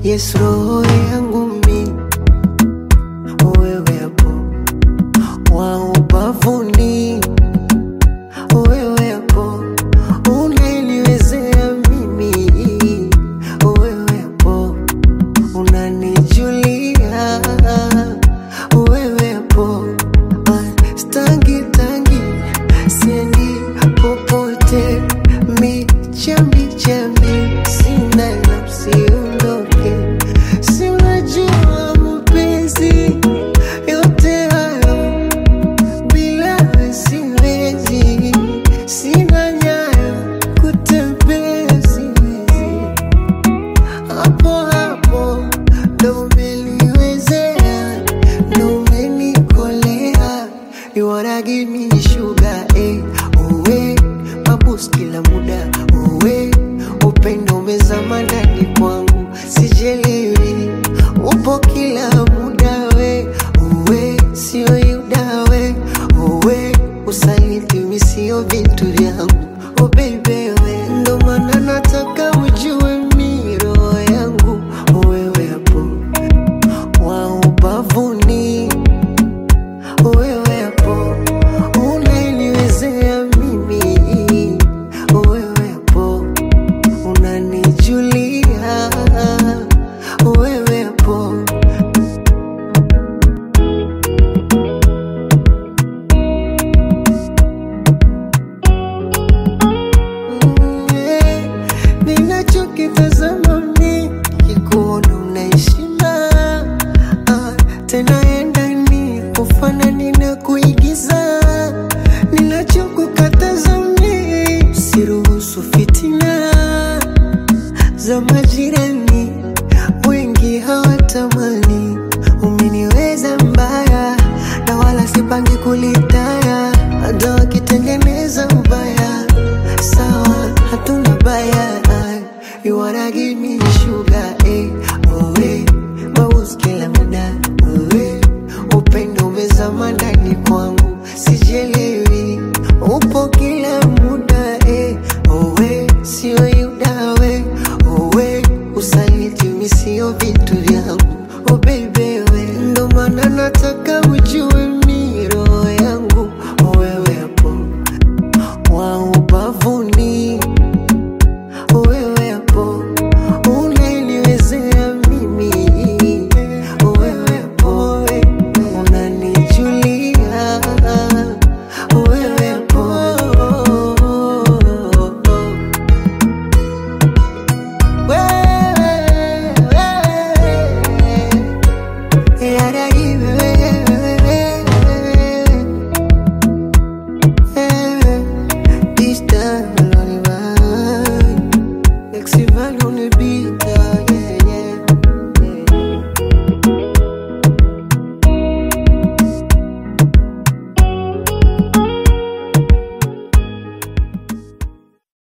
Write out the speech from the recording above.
yes roho yangu mi wewe hapo wa ubavuni wewe hapo unaniwezea mimi wewe hapo unanijulia wewe hapo Ah, stangi tangi siendi popote mi chambi chambi sina nafsi undoke si unajua mapenzi yote hayo bila we siwezi sina nyayo kutembea siwezi hapo hapo ndo umeniwezea ndo umenikolea you wanna give me sugar eh uwe mabus kila muda uwe upendo umezama ndani kwangu sijelewi upo kila muda we uwe sio yuda we uwe usaliti mi sio vitu vyangu oh baby we ndo maana nataka ujue